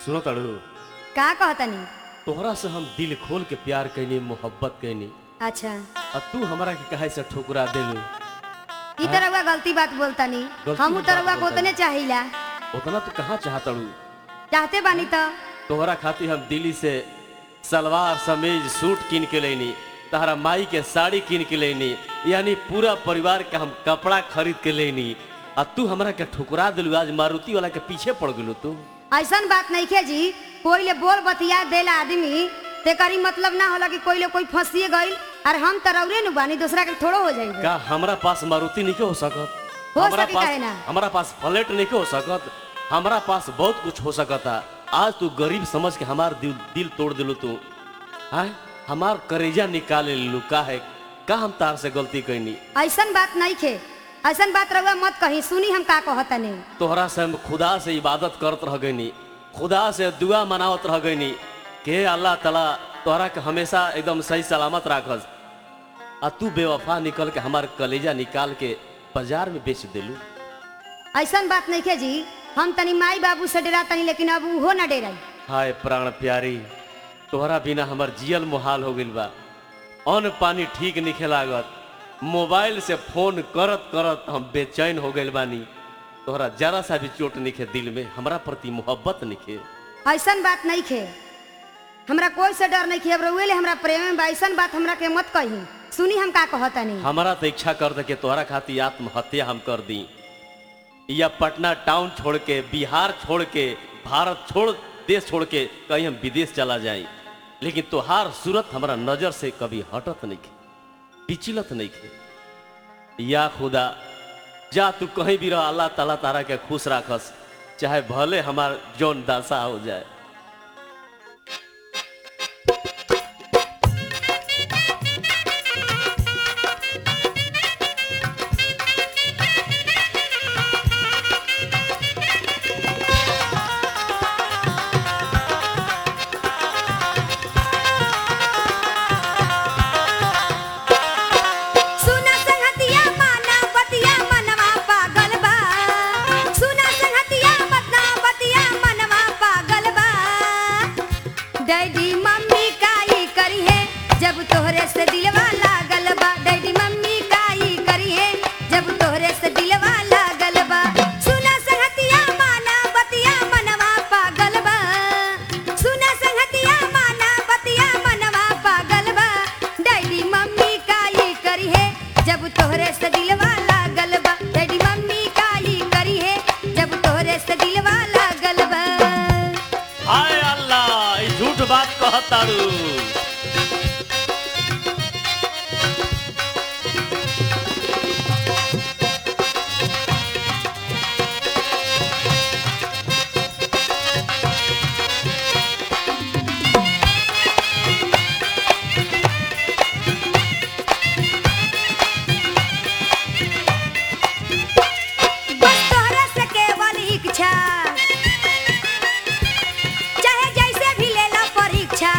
सुनो ताड़ू का कहतनी तोहरा से हम दिल खोल के प्यार कैनी मोहब्बत कैनी अच्छा अब तू हमरा के कहे से ठुकरा देलू ई तरह गलती बात बोलतनी गलती हम बात तरह को बोलतनी। उतने चाहिला उतना तू कहाँ चाहतड़ू चाहते बानी तो तोहरा खातिर हम दिल्ली से सलवार समीज सूट किन के लेनी तहरा माई के साड़ी किन के लेनी यानी पूरा परिवार के हम कपड़ा खरीद के लेनी आ तू हमरा के ठुकरा दिलू आज मारुति वाला के पीछे पड़ गेलू तू ऐसन बात नहीं खे जी कोई ले बोल बतिया देला आदमी ते करी मतलब ना होला कि कोई ले कोई फंसिए गईल और हम तरौरे नु बानी दूसरा के थोड़ो हो जाएगा का हमरा पास मारुति नहीं हो सकत हो हमरा सकी पास काहे ना? हमरा पास फ्लैट नहीं हो सकत हमरा पास बहुत कुछ हो सकता आज तू गरीब समझ के हमार दिल दिल तोड़ दिलू तू हाँ हमार करेजा निकाले लू का है का हम तार से गलती कैनी ऐसन बात नहीं खे ऐसन बात रहुआ मत कही सुनी हम का कहतनी तोहरा से हम खुदा से इबादत करत रह गईनी खुदा से दुआ मनावत रह गईनी के अल्लाह ताला तोहरा के हमेशा एकदम सही सलामत राखस आ तू बेवफा निकल के हमार कलेजा निकाल के बाजार में बेच दिलू ऐसन बात नहीं खे जी हम तनी माई बाबू से डरा तनी लेकिन अब उहो ना डेराई हाय प्राण प्यारी तोहरा बिना हमर जियल मुहाल हो गइल बा अन्न पानी ठीक निखे लागत मोबाइल से फोन करत करत हम बेचैन हो गइल बानी तोहरा जरा सा भी चोट निखे दिल में हमरा प्रति मोहब्बत निखे ऐसन बात नहीं खे हमरा कोई से डर नहीं खे अब रउए ले हमरा प्रेम में बा ऐसन बात हमरा के मत कही सुनी हम का कहतनी हमारा तो इच्छा कर दे कि तोहरा खातिर आत्महत्या हम कर दी या पटना टाउन छोड़ के बिहार छोड़ के भारत छोड़ देश छोड़ के कहीं हम विदेश चला जाई लेकिन तोहार सूरत हमारा नजर से कभी हटत नहीं खे विचलत नहीं खे या खुदा जा तू कहीं भी रह अल्लाह ताला तारा के खुश राखस चाहे भले हमार जौन दासा हो जाए सुना संगतिया माना बतिया मनवा पागल बा सुना संगतिया मतना बतिया मनवा पागल बा डैडी मम्मी काई करी है जब तोहरे से दिलवा लागल बा डैडी मम्मी काई करी है जब तोहरे से दिलवा लागल बा सुना संगतिया माना बतिया मनवा पागल बा सुना संगतिया माना बतिया मनवा पागल बा डैडी मम्मी काई करी है जब तोहरे से दिलवा लागल बा डैडी मम्मी काई करी है जब तोहरे से दिलवा लागल बा हाय अल्लाह ई झूठ बात कहतारू बस तोहरा से केवल इच्छा चाहे जैसे भी ले लो परीक्षा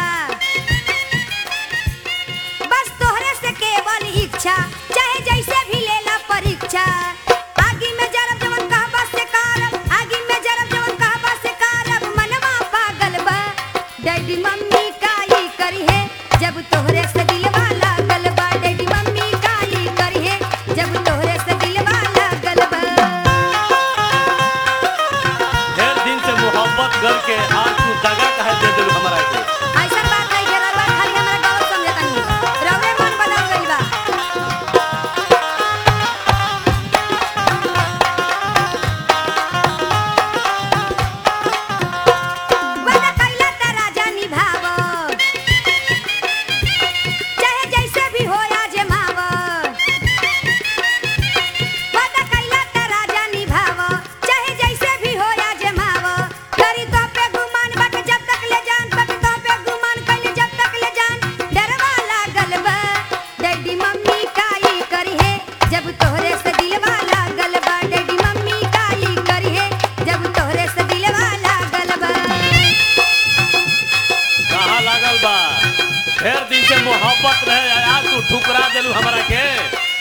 बस तोहरे से केवल इच्छा चाहे जैसे भी ले लो परीक्षा आगी में जरब जवन कहबा से कारब आगी में जरब जवन कहबा से कारब मनवा पागल बा डैडी मम्मी काई करी है जब तोहरे से दिलवा लागल बा डैडी मम्मी काई करी है जब तोहरे से दिलवा लागल बा ढेर दिन से मोहब्बत करके आज तू दगा कहे दे दिलू हमरा के ऐसन बात नहीं है रउआ खाली हमरा गलत समझतनी रउरे मन बदल गइल बा वादा कइला त राजा निभाव चाहे जैसे भी हो आजमाव वादा कइला त राजा निभाव चाहे जैसे भी हो आजमाव करी तो पे गुमान बट जब तक ले जान बट तो पे गुमान कइले जब तक ले जान डरवा लागल बा डैडी मम्मी काई करी है जब तोहरे से दिलवा लागल बा डैडी मम्मी काई करी है जब तोहरे से दिलवा लागल बा कहाँ लागल बा ढेर दिन से मोहब्बत रहे आज तू ठुकरा दिलू हमरा के